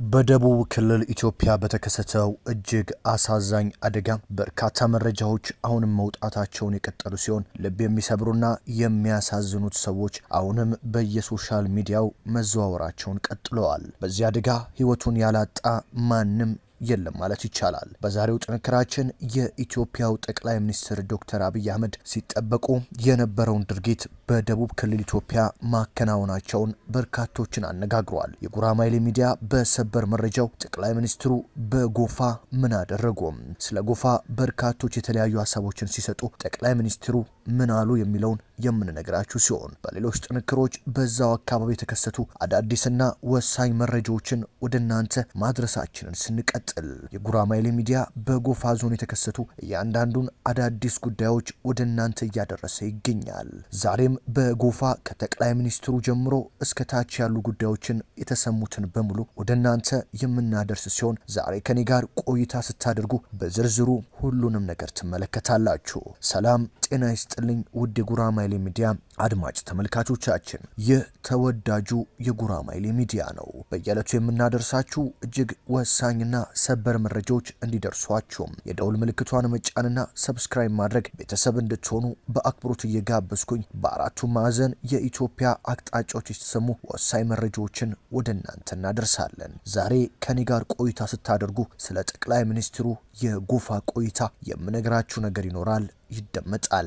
በደቡብ ክልል ኢትዮጵያ በተከሰተው እጅግ አሳዛኝ አደጋ በርካታ መረጃዎች አሁንም መውጣታቸውን የቀጠሉ ሲሆን ልብ የሚሰብሩና የሚያሳዝኑት ሰዎች አሁንም በየሶሻል ሚዲያው መዘዋወራቸውን ቀጥለዋል። በዚህ አደጋ ሕይወቱን ያላጣ ማንም የለም ማለት ይቻላል። በዛሬው ጥንክራችን የኢትዮጵያው ጠቅላይ ሚኒስትር ዶክተር አብይ አህመድ ሲጠበቁ የነበረውን ድርጊት በደቡብ ክልል ኢትዮጵያ ማከናወናቸውን በርካቶችን አነጋግሯል። የጉራማይሌ ሚዲያ በሰበር መረጃው ጠቅላይ ሚኒስትሩ በጎፋ ምን አደረጉ? ስለ ጎፋ በርካቶች የተለያዩ ሀሳቦችን ሲሰጡ ጠቅላይ ሚኒስትሩ ምን አሉ የሚለውን የምንነግራችሁ ሲሆን በሌሎች ጥንክሮች በዛው አካባቢ የተከሰቱ አዳዲስና ወሳኝ መረጃዎችን ወደ እናንተ ማድረሳችንን ስንቀጥል የጉራማይሌ ሚዲያ በጎፋ ዞን የተከሰቱ እያንዳንዱን አዳዲስ ጉዳዮች ወደ እናንተ እያደረሰ ይገኛል። ዛሬም በጎፋ ከጠቅላይ ሚኒስትሩ ጀምሮ እስከ ታች ያሉ ጉዳዮችን የተሰሙትን በሙሉ ወደ እናንተ የምናደርስ ሲሆን ዛሬ ከኔ ጋር ቆይታ ስታደርጉ በዝርዝሩ ሁሉንም ነገር ትመለከታላችሁ። ሰላም ጤና ይስጥልኝ ውድ የጉራማይሌ ሚዲያ አድማጭ ተመልካቾቻችን፣ ይህ ተወዳጁ የጉራማይሌ ሚዲያ ነው። በየዕለቱ የምናደርሳችሁ እጅግ ወሳኝና ሰበር መረጃዎች እንዲደርሷችሁም የደውል ምልክቷን መጫንና ሰብስክራይብ ማድረግ ቤተሰብ እንድትሆኑ በአክብሮት እየጋበዝኩኝ በአራቱ ማዕዘን የኢትዮጵያ አቅጣጫዎች የተሰሙ ወሳኝ መረጃዎችን ወደ እናንተ እናደርሳለን። ዛሬ ከኔ ጋር ቆይታ ስታደርጉ ስለ ጠቅላይ ሚኒስትሩ የጎፋ ቆይታ የምነግራችሁ ነገር ይኖራል፣ ይደመጣል።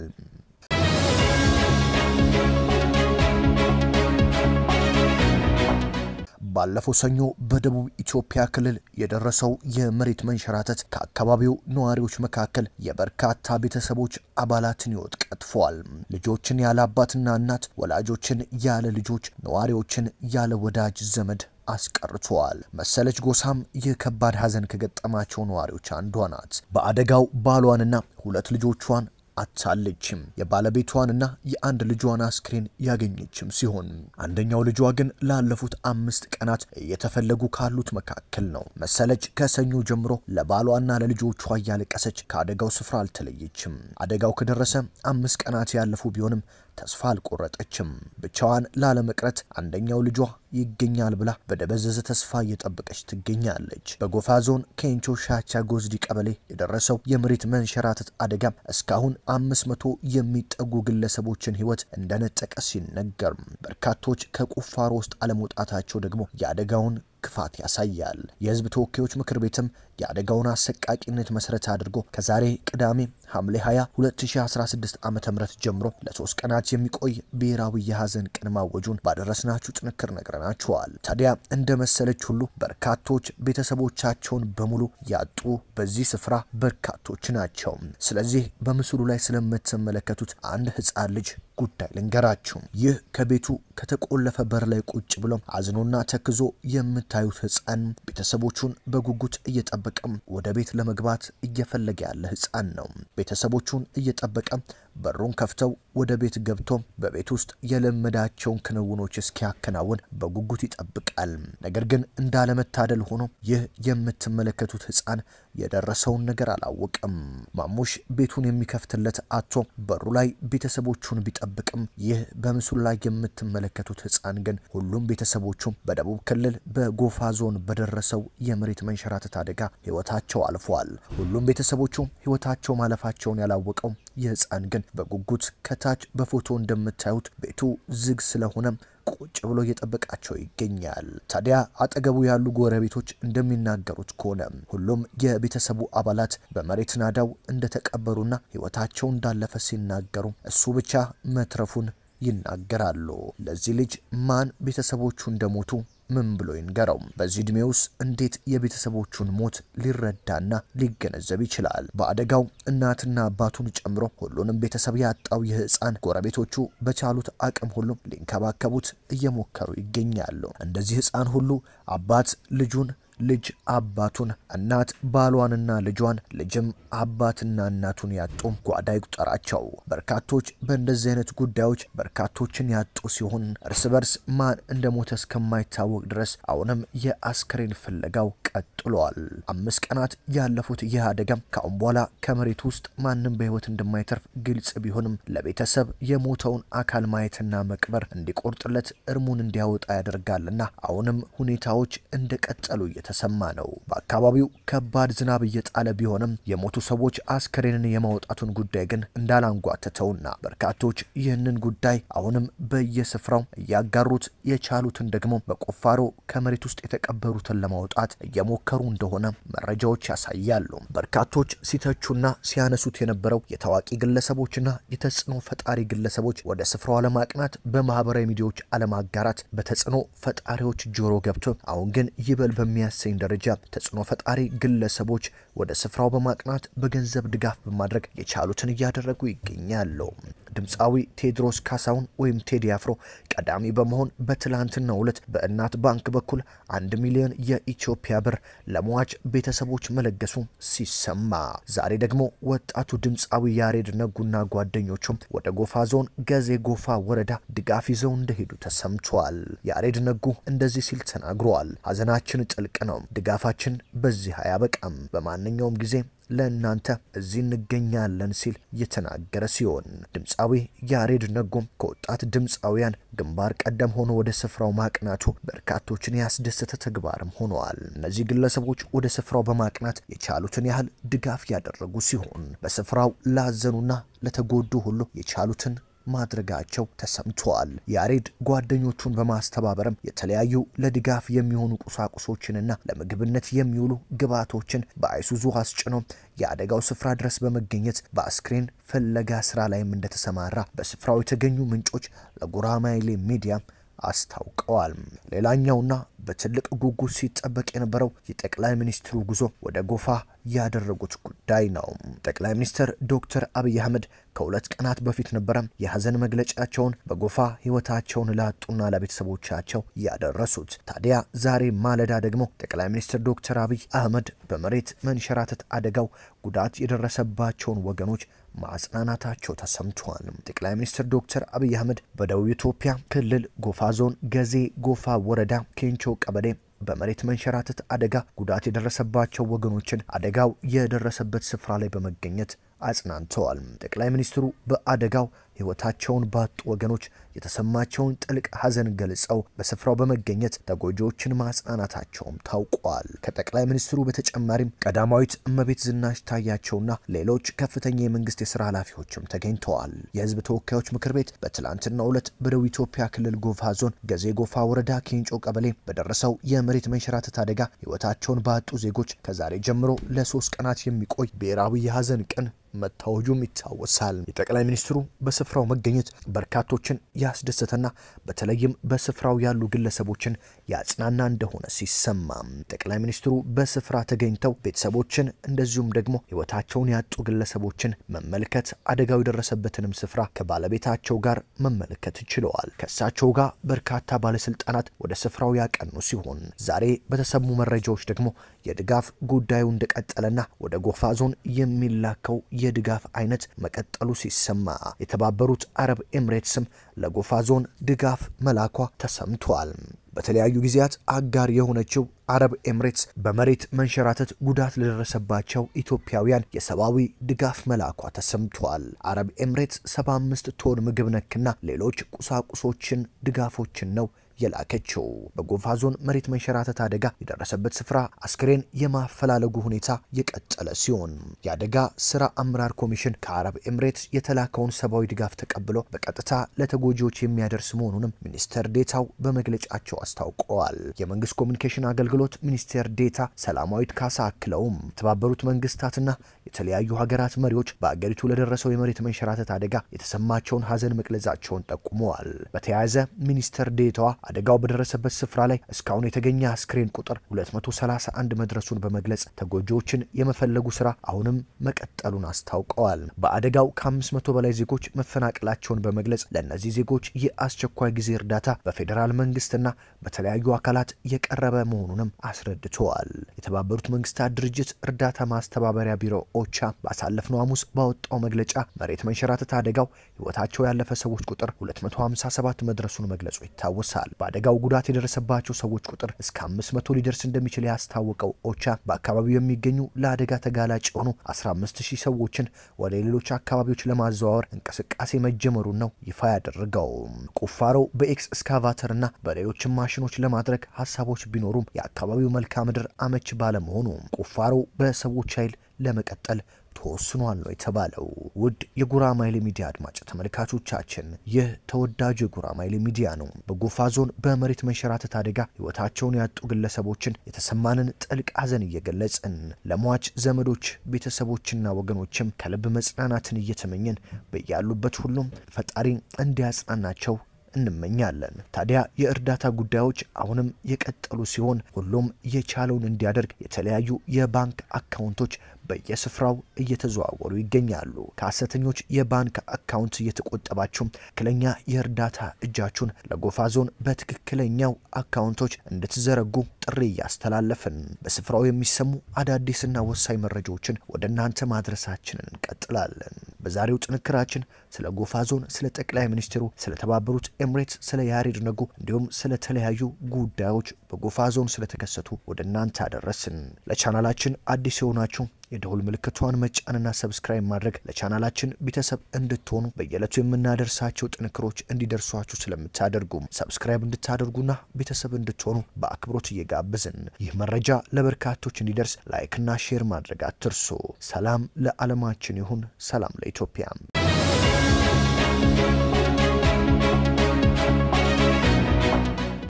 ባለፈው ሰኞ በደቡብ ኢትዮጵያ ክልል የደረሰው የመሬት መንሸራተት ከአካባቢው ነዋሪዎች መካከል የበርካታ ቤተሰቦች አባላትን ሕይወት ቀጥፏል። ልጆችን ያለ አባትና እናት፣ ወላጆችን ያለ ልጆች፣ ነዋሪዎችን ያለ ወዳጅ ዘመድ አስቀርተዋል። መሰለች ጎሳም ይህ ከባድ ሐዘን ከገጠማቸው ነዋሪዎች አንዷ ናት። በአደጋው ባሏንና ሁለት ልጆቿን አታለችም። የባለቤቷንና የአንድ ልጇን አስክሬን ያገኘችም ሲሆን አንደኛው ልጇ ግን ላለፉት አምስት ቀናት እየተፈለጉ ካሉት መካከል ነው። መሰለች ከሰኞ ጀምሮ ለባሏና ለልጆቿ እያለቀሰች ከአደጋው ስፍራ አልተለየችም። አደጋው ከደረሰ አምስት ቀናት ያለፉ ቢሆንም ተስፋ አልቆረጠችም። ብቻዋን ላለመቅረት አንደኛው ልጇ ይገኛል ብላ በደበዘዘ ተስፋ እየጠበቀች ትገኛለች። በጎፋ ዞን ኬንቾ ሻቻ ጎዝዲ ቀበሌ የደረሰው የመሬት መንሸራተት አደጋም እስካሁን አምስት መቶ የሚጠጉ ግለሰቦችን ሕይወት እንደነጠቀ ሲነገር በርካቶች ከቁፋሮ ውስጥ አለመውጣታቸው ደግሞ የአደጋውን ክፋት ያሳያል። የሕዝብ ተወካዮች ምክር ቤትም የአደጋውን አሰቃቂነት መሰረት አድርጎ ከዛሬ ቅዳሜ ሐምሌ 20 2016 ዓ ም ጀምሮ ለሶስት ቀናት የሚቆይ ብሔራዊ የሐዘን ቀን ማወጁን ባደረስናችሁ ጥንክር ነግረናችኋል። ታዲያ እንደ መሰለች ሁሉ በርካቶች ቤተሰቦቻቸውን በሙሉ ያጡ በዚህ ስፍራ በርካቶች ናቸው። ስለዚህ በምስሉ ላይ ስለምትመለከቱት አንድ ሕፃን ልጅ ጉዳይ ልንገራችሁ። ይህ ከቤቱ ከተቆለፈ በር ላይ ቁጭ ብሎ አዝኖና ተክዞ የምታዩት ሕፃን ቤተሰቦቹን በጉጉት እየጠበቀም ወደ ቤት ለመግባት እየፈለገ ያለ ሕፃን ነው። ቤተሰቦቹን እየጠበቀ በሩን ከፍተው ወደ ቤት ገብቶ በቤት ውስጥ የለመዳቸውን ክንውኖች እስኪያከናውን በጉጉት ይጠብቃል። ነገር ግን እንዳለመታደል ሆኖ ይህ የምትመለከቱት ሕፃን የደረሰውን ነገር አላወቅም። ማሙሽ ቤቱን የሚከፍትለት አቶ በሩ ላይ ቤተሰቦቹን ቢጠብቅም ይህ በምስሉ ላይ የምትመለከቱት ሕፃን ግን ሁሉም ቤተሰቦቹ በደቡብ ክልል በጎፋ ዞን በደረሰው የመሬት መንሸራተት አደጋ ሕይወታቸው አልፏል። ሁሉም ቤተሰቦቹ ሕይወታቸው ማለፋቸውን ያላወቀው ይህ ሕፃን ግን በጉጉት ከታች በፎቶ እንደምታዩት ቤቱ ዝግ ስለሆነ ቁጭ ብሎ እየጠበቃቸው ይገኛል። ታዲያ አጠገቡ ያሉ ጎረቤቶች እንደሚናገሩት ከሆነ ሁሉም የቤተሰቡ አባላት በመሬት ናዳው እንደተቀበሩና ሕይወታቸው እንዳለፈ ሲናገሩ እሱ ብቻ መትረፉን ይናገራሉ። ለዚህ ልጅ ማን ቤተሰቦቹ እንደሞቱ ምን ብሎ ይንገረው? በዚህ ዕድሜ ውስጥ እንዴት የቤተሰቦቹን ሞት ሊረዳና ሊገነዘብ ይችላል? በአደጋው እናትና አባቱን ጨምሮ ሁሉንም ቤተሰብ ያጣው ይህ ሕፃን ጎረቤቶቹ በቻሉት አቅም ሁሉ ሊንከባከቡት እየሞከሩ ይገኛሉ። እንደዚህ ሕፃን ሁሉ አባት ልጁን ልጅ አባቱን፣ እናት ባሏንና ልጇን፣ ልጅም አባትና እናቱን ያጡ ጓዳ ይቁጠራቸው። በርካቶች በእንደዚህ አይነት ጉዳዮች በርካቶችን ያጡ ሲሆን እርስ በርስ ማን እንደሞተ እስከማይታወቅ ድረስ አሁንም የአስከሬን ፍለጋው ቀጥሏል። አምስት ቀናት ያለፉት ይህ አደጋም ከአሁን በኋላ ከመሬት ውስጥ ማንም በሕይወት እንደማይተርፍ ግልጽ ቢሆንም ለቤተሰብ የሞተውን አካል ማየትና መቅበር እንዲቆርጥለት እርሙን እንዲያወጣ ያደርጋልና አሁንም ሁኔታዎች እንደቀጠሉ እየተሰማ ነው። በአካባቢው ከባድ ዝናብ እየጣለ ቢሆንም የሞቱ ሰዎች አስከሬንን የማውጣቱን ጉዳይ ግን እንዳላንጓተተውና በርካቶች ይህንን ጉዳይ አሁንም በየስፍራው እያጋሩት የቻሉትን ደግሞ በቁፋሮ ከመሬት ውስጥ የተቀበሩትን ለማውጣት እየሞከሩ እንደሆነ መረጃዎች ያሳያሉ። በርካቶች ሲተቹና ሲያነሱት የነበረው የታዋቂ ግለሰቦችና የተጽዕኖ ፈጣሪ ግለሰቦች ወደ ስፍራው አለማቅናት፣ በማህበራዊ ሚዲያዎች አለማጋራት በተጽዕኖ ፈጣሪዎች ጆሮ ገብቶ አሁን ግን ይበል በሚያሰኝ ደረጃ ተጽዕኖ ፈጣሪ ግለሰቦች ወደ ስፍራው በማቅናት በገንዘብ ድጋፍ በማድረግ የቻሉትን እያደረጉ ይገኛሉ። ድምፃዊ ቴዎድሮስ ካሳሁን ወይም ቴዲ አፍሮ ቀዳሚ በመሆን በትላንትናው ዕለት በእናት ባንክ በኩል አንድ ሚሊዮን የኢትዮጵያ ብር ለሟች ቤተሰቦች መለገሱ ሲሰማ ዛሬ ደግሞ ወጣቱ ድምፃዊ ያሬድ ነጉና ጓደኞቹም ወደ ጎፋ ዞን ገዜ ጎፋ ወረዳ ድጋፍ ይዘው እንደሄዱ ተሰምቷል። ያሬድ ነጉ እንደዚህ ሲል ተናግሯል። ሐዘናችን ጥልቅ ነው። ድጋፋችን በዚህ አያበቃም። በማንኛውም ጊዜ ለእናንተ እዚህ እንገኛለን ሲል የተናገረ ሲሆን ድምፃዊ ያሬድ ነጎም ከወጣት ድምፃውያን ግንባር ቀደም ሆኖ ወደ ስፍራው ማቅናቱ በርካቶችን ያስደሰተ ተግባርም ሆነዋል። እነዚህ ግለሰቦች ወደ ስፍራው በማቅናት የቻሉትን ያህል ድጋፍ ያደረጉ ሲሆን በስፍራው ላዘኑና ለተጎዱ ሁሉ የቻሉትን ማድረጋቸው ተሰምተዋል። ያሬድ ጓደኞቹን በማስተባበርም የተለያዩ ለድጋፍ የሚሆኑ ቁሳቁሶችንና ለምግብነት የሚውሉ ግብዓቶችን በአይሱዙ አስጭኖ የአደጋው ስፍራ ድረስ በመገኘት በአስክሬን ፍለጋ ስራ ላይም እንደተሰማራ በስፍራው የተገኙ ምንጮች ለጉራማይሌ ሚዲያ አስታውቀዋል። ሌላኛውና በትልቅ ጉጉት ሲጠበቅ የነበረው የጠቅላይ ሚኒስትሩ ጉዞ ወደ ጎፋ ያደረጉት ጉዳይ ነው። ጠቅላይ ሚኒስትር ዶክተር አብይ አህመድ ከሁለት ቀናት በፊት ነበረ የሀዘን መግለጫቸውን በጎፋ ሕይወታቸውን ላጡና ለቤተሰቦቻቸው ያደረሱት። ታዲያ ዛሬ ማለዳ ደግሞ ጠቅላይ ሚኒስትር ዶክተር አብይ አህመድ በመሬት መንሸራተት አደጋው ጉዳት የደረሰባቸውን ወገኖች ማጽናናታቸው ተሰምቷል። ጠቅላይ ሚኒስትር ዶክተር አብይ አህመድ በደቡብ ኢትዮጵያ ክልል ጎፋ ዞን ገዜ ጎፋ ወረዳ ኬንቾ ቀበሌ በመሬት መንሸራተት አደጋ ጉዳት የደረሰባቸው ወገኖችን አደጋው የደረሰበት ስፍራ ላይ በመገኘት አጽናንተዋል። ጠቅላይ ሚኒስትሩ በአደጋው ሕይወታቸውን ባጡ ወገኖች የተሰማቸውን ጥልቅ ሐዘን ገልጸው በስፍራው በመገኘት ተጎጂዎችን ማጽናናታቸውም ታውቋል። ከጠቅላይ ሚኒስትሩ በተጨማሪም ቀዳማዊት እመቤት ዝናሽ ታያቸውና ሌሎች ከፍተኛ የመንግስት የስራ ኃላፊዎችም ተገኝተዋል። የህዝብ ተወካዮች ምክር ቤት በትላንትናው ዕለት በደቡብ ኢትዮጵያ ክልል ጎፋ ዞን ገዜ ጎፋ ወረዳ ኬንጮ ቀበሌ በደረሰው የመሬት መንሸራተት አደጋ ሕይወታቸውን ባጡ ዜጎች ከዛሬ ጀምሮ ለሶስት ቀናት የሚቆይ ብሔራዊ የሐዘን ቀን መታወጁም ይታወሳል። የጠቅላይ ሚኒስትሩ በስፍራው መገኘት በርካቶችን ያስደሰተና በተለይም በስፍራው ያሉ ግለሰቦችን ያጽናና እንደሆነ ሲሰማ ጠቅላይ ሚኒስትሩ በስፍራ ተገኝተው ቤተሰቦችን እንደዚሁም ደግሞ ሕይወታቸውን ያጡ ግለሰቦችን መመልከት አደጋው የደረሰበትንም ስፍራ ከባለቤታቸው ጋር መመልከት ችለዋል። ከእሳቸው ጋር በርካታ ባለስልጣናት ወደ ስፍራው ያቀኑ ሲሆን ዛሬ በተሰሙ መረጃዎች ደግሞ የድጋፍ ጉዳዩ እንደቀጠለና ወደ ጎፋ ዞን የሚላከው የድጋፍ አይነት መቀጠሉ ሲሰማ የተባበሩት አረብ ኤምሬትስም ለጎፋ ዞን ድጋፍ መላኳ ተሰምቷል። በተለያዩ ጊዜያት አጋር የሆነችው አረብ ኤምሬትስ በመሬት መንሸራተት ጉዳት ለደረሰባቸው ኢትዮጵያውያን የሰብአዊ ድጋፍ መላኳ ተሰምቷል። አረብ ኤምሬትስ 75 ቶን ምግብ ነክና ሌሎች ቁሳቁሶችን ድጋፎችን ነው የላከችው። በጎፋ ዞን መሬት መንሸራተት አደጋ የደረሰበት ስፍራ አስክሬን የማፈላለጉ ሁኔታ የቀጠለ ሲሆን የአደጋ ስራ አመራር ኮሚሽን ከአረብ ኤምሬትስ የተላከውን ሰብአዊ ድጋፍ ተቀብሎ በቀጥታ ለተጎጂዎች የሚያደርስ መሆኑንም ሚኒስትር ዴታው በመግለጫቸው አስታውቀዋል። የመንግስት ኮሚኒኬሽን አገልግሎት ሚኒስቴር ዴታ ሰላማዊት ካሳ አክለውም የተባበሩት መንግስታትና የተለያዩ ሀገራት መሪዎች በአገሪቱ ለደረሰው የመሬት መንሸራተት አደጋ የተሰማቸውን ሀዘን መግለጻቸውን ጠቁመዋል። በተያያዘ ሚኒስትር ዴታዋ አደጋው በደረሰበት ስፍራ ላይ እስካሁን የተገኘ አስክሬን ቁጥር 231 መድረሱን በመግለጽ ተጎጂዎችን የመፈለጉ ስራ አሁንም መቀጠሉን አስታውቀዋል። በአደጋው ከ500 በላይ ዜጎች መፈናቀላቸውን በመግለጽ ለእነዚህ ዜጎች የአስቸኳይ ጊዜ እርዳታ በፌዴራል መንግስትና በተለያዩ አካላት የቀረበ መሆኑንም አስረድተዋል። የተባበሩት መንግስታት ድርጅት እርዳታ ማስተባበሪያ ቢሮ ኦቻ ባሳለፍነው ሐሙስ ባወጣው መግለጫ መሬት መንሸራተት አደጋው ህይወታቸው ያለፈ ሰዎች ቁጥር 257 መድረሱን መግለጹ ይታወሳል። በአደጋው ጉዳት የደረሰባቸው ሰዎች ቁጥር እስከ 500 ሊደርስ እንደሚችል ያስታወቀው ኦቻ በአካባቢው የሚገኙ ለአደጋ ተጋላጭ የሆኑ 15000 ሰዎችን ወደ ሌሎች አካባቢዎች ለማዘዋወር እንቅስቃሴ መጀመሩን ነው ይፋ ያደረገው። ቁፋሮው በኤክስ እስካቫተርና በሌሎችም ማሽኖች ለማድረግ ሀሳቦች ቢኖሩም የአካባቢው መልክዓ ምድር አመች ባለመሆኑ ቁፋሮው በሰዎች ኃይል ለመቀጠል ተወስኗል ነው የተባለው። ውድ የጉራማይሌ ሚዲያ አድማጭ ተመልካቾቻችን ይህ ተወዳጁ የጉራማይሌ ሚዲያ ነው። በጎፋ ዞን በመሬት መንሸራተት አደጋ ሕይወታቸውን ያጡ ግለሰቦችን የተሰማንን ጥልቅ ሐዘን እየገለጽን ለሟች ዘመዶች፣ ቤተሰቦችና ወገኖችም ከልብ መጽናናትን እየተመኘን በያሉበት ሁሉም ፈጣሪ እንዲያጽናናቸው እንመኛለን። ታዲያ የእርዳታ ጉዳዮች አሁንም የቀጠሉ ሲሆን ሁሉም የቻለውን እንዲያደርግ የተለያዩ የባንክ አካውንቶች በየስፍራው እየተዘዋወሩ ይገኛሉ። ከሐሰተኞች የባንክ አካውንት እየተቆጠባችሁ ትክክለኛ የእርዳታ እጃችሁን ለጎፋ ዞን በትክክለኛው አካውንቶች እንድትዘረጉ ጥሪ እያስተላለፍን በስፍራው የሚሰሙ አዳዲስና ወሳኝ መረጃዎችን ወደ እናንተ ማድረሳችንን እንቀጥላለን። በዛሬው ጥንክራችን ስለ ጎፋ ዞን፣ ስለ ጠቅላይ ሚኒስትሩ፣ ስለ ተባበሩት ኤምሬትስ፣ ስለ ያሬድ ነጉ እንዲሁም ስለ ተለያዩ ጉዳዮች በጎፋ ዞን ስለተከሰቱ ወደ እናንተ አደረስን። ለቻናላችን አዲስ የሆናችሁ የደውል ምልክቷን መጫንና ሰብስክራይብ ማድረግ ለቻናላችን ቤተሰብ እንድትሆኑ በየዕለቱ የምናደርሳቸው ጥንክሮች እንዲደርሷችሁ ስለምታደርጉም ሰብስክራይብ እንድታደርጉና ቤተሰብ እንድትሆኑ በአክብሮት እየጋበዝን ይህ መረጃ ለበርካቶች እንዲደርስ ላይክና ሼር ማድረግ አትርሱ። ሰላም ለዓለማችን ይሁን። ሰላም ለኢትዮጵያ።